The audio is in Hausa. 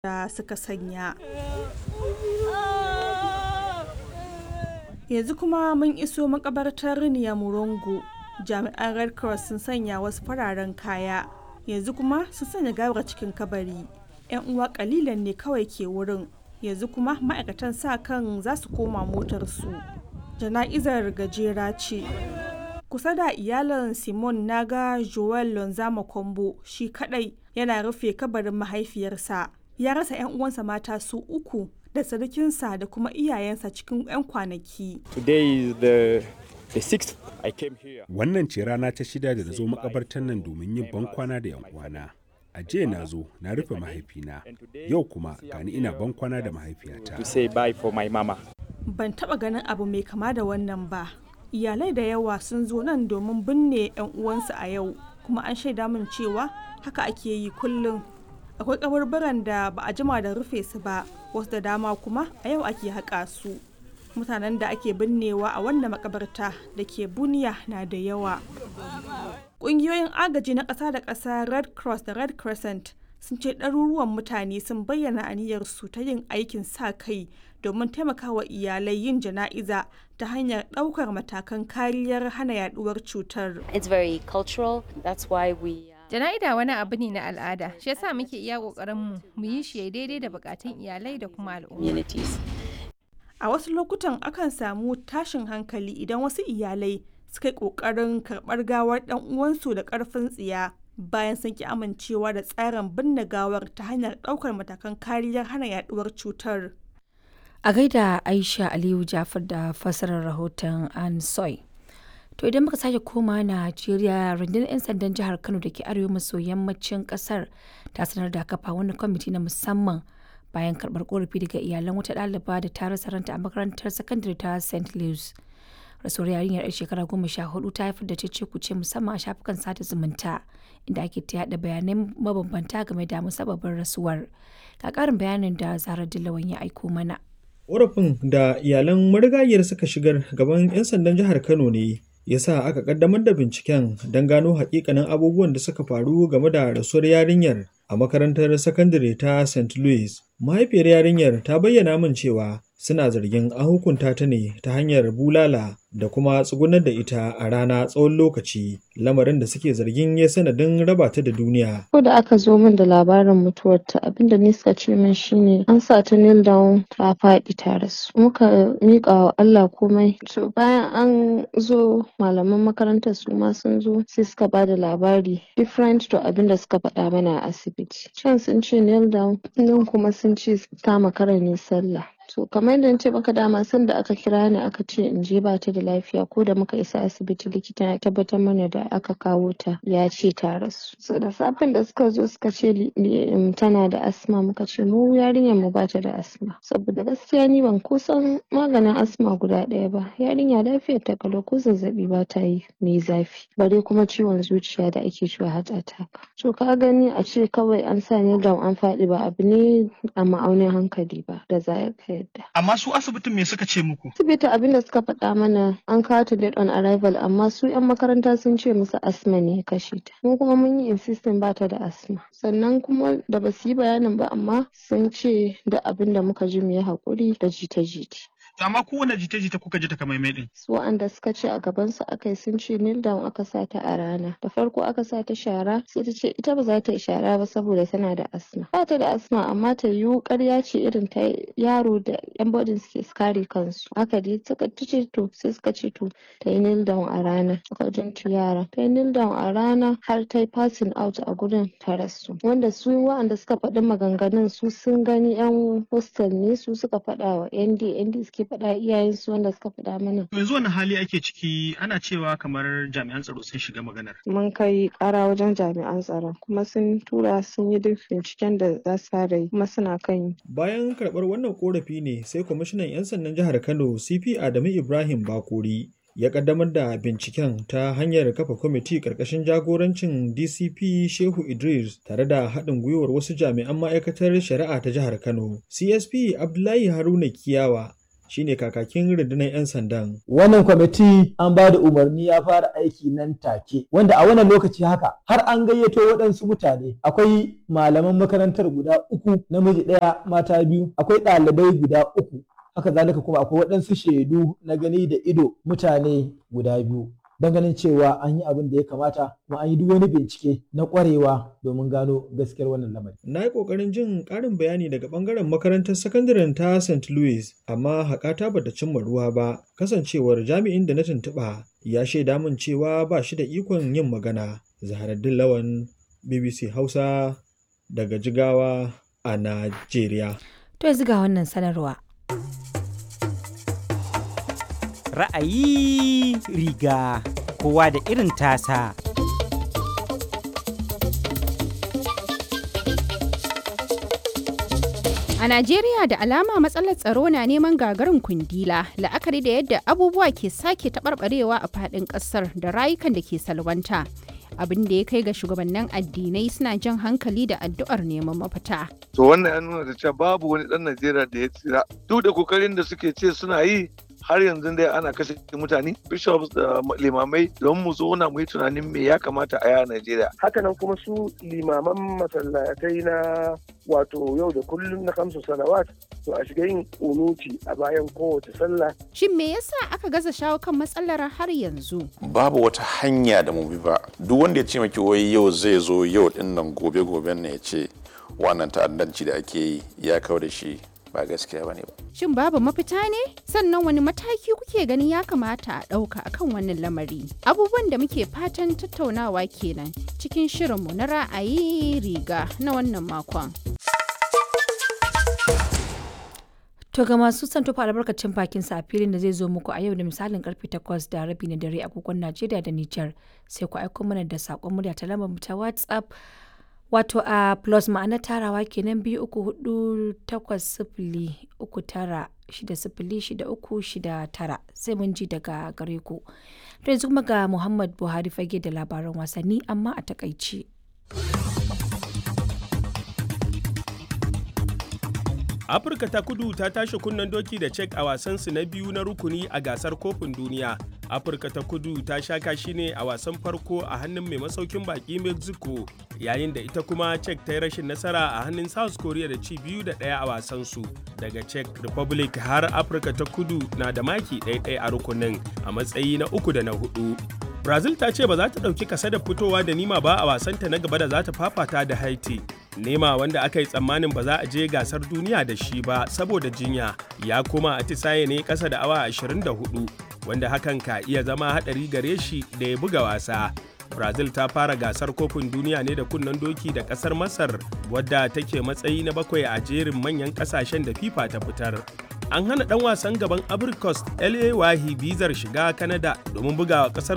da suka sanya. Yanzu kuma mun iso makabartar Nyamurongo. Jami'an Red Cross sun sanya wasu fararen kaya. Yanzu kuma sun sanya gawar cikin kabari. 'Yan uwa kalilan ne kawai ke wurin. Yanzu kuma ma'aikatan sa kan za su koma motarsu. Jana'izar gajera ce. Kusa da iyalan Simon naga Joel Lonzama Kombo shi kadai yana rufe kabarin mahaifiyarsa. Ya rasa 'yan uwansa mata su uku da sarkinsa da kuma iyayensa cikin 'yan kwanaki. Today is the, the sixth I came here. Wannan ce rana ta shida da na zo makabartar nan domin yin bankwana da 'yan uwana. A jiya na zo na rufe mahaifina, yau kuma gani ina bankwana da mahaifiyata. To say bye for my mama. Ban taba ganin abu mai kama da wannan ba. Iyalai da yawa sun zo nan domin binne 'yan uwansu a yau, kuma an shaida min cewa haka ake yi kullum. Akwai kaburburan da ba a jima da rufe su ba, wasu da dama kuma a yau ake haƙa su. Mutanen da ake binnewa a wannan makabarta da ke buniya na da yawa. Ƙungiyoyin agaji na ƙasa da ƙasa Red Cross da Red Crescent sun ce ɗaruruwan mutane sun bayyana aniyarsu ta yin aikin sa kai domin taimakawa iyalai yin jana'iza ta hanyar ɗaukar matakan kariyar hana yaduwar cutar. It's very cultural. That's why we. uh, Jana'ida wani abu ne na al'ada, shi yasa muke iya ƙoƙarinmu mu yi shi ya daidai da buƙatun iyalai da kuma al'umma. communities. A wasu lokutan akan samu tashin hankali idan wasu iyalai suka yi ƙoƙarin karɓar gawar ɗan uwansu da ƙarfin tsiya bayan sun ki amincewa da tsarin binne gawar ta hanyar ɗaukar matakan kariyar hana yaduwar cutar. A gaida Aisha Aliyu Jafar da fassarar rahoton An Soy. To idan muka sake koma Najeriya rundunar 'yan sandan jihar Kano da ke arewa maso yammacin kasar ta sanar da kafa wani kwamiti na musamman bayan karɓar korafi daga iyalan wata ɗaliba da ta rasa ranta a makarantar sakandare ta St. Louis. Rasuwar yarinyar 'yar shekara goma sha hudu ta haifar da cece kuce musamman a shafukan sada zumunta inda ake ta yaɗa bayanai mabambanta game da musabbabin rasuwar. Ga ƙarin bayanin da Zara Dillawan ya aiko mana. Ƙorafin da iyalan marigayiyar suka shigar gaban 'yan sandan jihar Kano ne ya sa aka kaddamar da binciken don gano hakikanin abubuwan da suka faru game da rasuwar yarinyar a makarantar sakandare ta St. Louis. Mahaifiyar yarinyar ta bayyana min cewa suna zargin an hukunta ta ne ta hanyar bulala da kuma tsugunar da ita a rana tsawon lokaci lamarin da suke zargin ya sanadin raba ta da duniya. Ko da aka zo min da labarin mutuwarta abinda ni suka ce min shine an sa ta kneel down ta faɗi ta rasu. Muka miƙa wa Allah komai. To bayan an zo malaman makarantar su ma sun zo sai suka ba da labari different to abinda suka faɗa mana a asibiti. Can sun ce kneel down nan kuma sun ce ta makara ne sallah. To kamar yadda ce maka dama sanda aka kira ni aka ce in je ba ta da lafiya ko da muka isa asibiti likita ya tabbatar mana da aka kawo ta ya ce ta rasu. So da safen da suka zo suka ce li- li- um, tana da asma muka ce mu yarinyar mu ba ta da asma. Saboda gaskiya ni ban kusan maganin asma guda ɗaya ba. Yarinya lafiyar ta kalau ko zazzaɓi ba ta yi mai zafi. Bare kuma ciwon zuciya da ake cewa heart attack. To ka gani a ce kawai an sa ni down an faɗi ba abu ne a ma'aunin hankali ba da za ka yadda. Amma su asibitin me suka ce muku? Asibiti abin da suka faɗa mana an kawo ta dead on arrival amma su 'yan makaranta sun ce musu asma ne ya kashe ta. Mu kuma mun yi insisting ba ta da asma. Sannan kuma da ba su yi bayanin ba amma sun ce da abin da muka ji mu yi haƙuri da jita-jita. To amma kowane jita-jita kuka ji takamaimai din. su wa'anda suka ce a gabansu aka yi sun ce kneel down aka sa ta a rana da farko aka sa ta shara sai ta ce ita ba za ta yi shara ba saboda tana da asma ba ta da asma amma ta yiwu ƙarya ce irin ta yaro da yan bodin suke kare kansu haka dai suka ta ce to sai suka ce to ta yi kneel down a rana suka jintu yara ta yi kneel down a rana har ta yi passing out a gurin ta rasu wanda su wa'anda suka faɗi maganganun su sun gani yan hostel ne su suka faɗa wa nd nd suke faɗa iyayensu wanda suka faɗa mana To yanzu wani hali ake ciki ana cewa kamar jami'an tsaro sun shiga maganar. mun kai ƙara wajen jami'an tsaron kuma sun tura sun yi duk binciken da za su fara yi kuma suna kan yi Bayan karɓar wannan ƙorafi ne sai kwamishinan 'yan sandan jihar Kano CP Adamu Ibrahim Bakuri ya ƙaddamar da binciken ta hanyar kafa kwamiti ƙarƙashin jagorancin DCP Shehu Idris tare da haɗin gwiwar wasu jami'an ma'aikatar shari'a ta jihar Kano. CSP Abdullahi Haruna Kiyawa shine kakakin rundunar 'yan sandan. Wannan kwamiti an ba da umarni ya fara aiki nan take wanda a wannan lokaci haka har an gayyato waɗansu mutane akwai malaman makarantar guda uku namiji ɗaya mata biyu akwai ɗalibai guda uku haka zalika kuma akwai waɗansu shaidu na gani da ido mutane guda biyu don ganin cewa an yi abin da ya kamata kuma an yi duk wani bincike na ƙwarewa domin gano gaskiyar wannan lamari. Na yi ƙoƙarin jin ƙarin bayani daga ɓangaren makarantar sakandaren ta St. Louis amma haƙata bata cimma ruwa ba kasancewar jami'in da na tuntuɓa ya shaida min cewa ba shi da ikon yin magana. Zaharaddin Lawan BBC Hausa daga Jigawa a Najeriya. To yanzu ga wannan sanarwa. ra'ayi riga kowa da irin tasa. A Najeriya da alama matsalar tsaro na neman gagarin kundila la'akari da yadda abubuwa ke sake taɓarɓarewa a faɗin ƙasar da rayukan da ke salwanta. abin da ya kai ga shugabannin addinai suna jan hankali da addu'ar neman mafita. To wannan ya nuna da cewa babu wani ɗan Najeriya da ya tsira. Duk da kokarin da suke ce suna yi har yanzu dai ana kashe mutane bishops da limamai don mu zauna mu yi tunanin me ya kamata a yi a Najeriya. Hakanan kuma su limaman masallatai na wato yau da kullum na kamsu salawat to a shiga yin unuti a bayan kowace sallah. Shin me yasa aka gaza shawo kan matsalar har yanzu? Babu wata hanya da mu bi ba. Duk wanda ya ce maki wai yau zai zo yau din nan gobe goben ne ya ce wannan ta'addanci da ake yi ya kawo da shi ba gaskiya bane ba. Shin babu mafita ne? Sannan wani mataki kuke ganin ya kamata a ɗauka akan wannan lamari? Abubuwan da muke fatan tattaunawa kenan cikin shirinmu na ra'ayi riga na wannan makon. To ga masu son tofa albarkacin bakin sa a filin da zai zo muku a yau da misalin karfe 8 da rabi na dare agogon Najeriya da Nijar sai ku aiko mana da sakon murya ta lambar ta WhatsApp wato a plus ma'ana tarawa kenan biyu uku hudu takwas sifili uku tara shida sifili shida uku shida tara sai mun ji daga gare ku. To yanzu kuma ga Muhammad Buhari fage da labaran wasanni amma a takaici. afirka ta kudu ta tashi kunnen doki da cek a wasansu na biyu na rukuni a gasar kofin duniya afirka ta kudu ta sha kashi ne a wasan farko a hannun mai masaukin baki mexico yayin da ita kuma cek ta yi rashin nasara a hannun south korea da ci biyu da ɗaya a wasansu daga czech republic har afirka ta kudu na da maki ɗaya a rukunin a matsayi na uku da na hudu brazil ta ce ba za ta ɗauki kasa da fitowa da nima ba a wasanta na gaba da za ta fafata da haiti nema wanda aka yi tsammanin ba za a je gasar duniya da shi ba saboda jinya ya koma atisaye ne kasa da awa 24 wanda hakan ka iya zama hadari gare shi da ya buga wasa brazil ta fara gasar kofin duniya ne da kunnen doki da kasar masar wadda take matsayi na bakwai a jerin manyan kasashen da fifa ta fitar an hana dan wasan gaban abricos la wahi bizar shiga canada domin bugawa kasar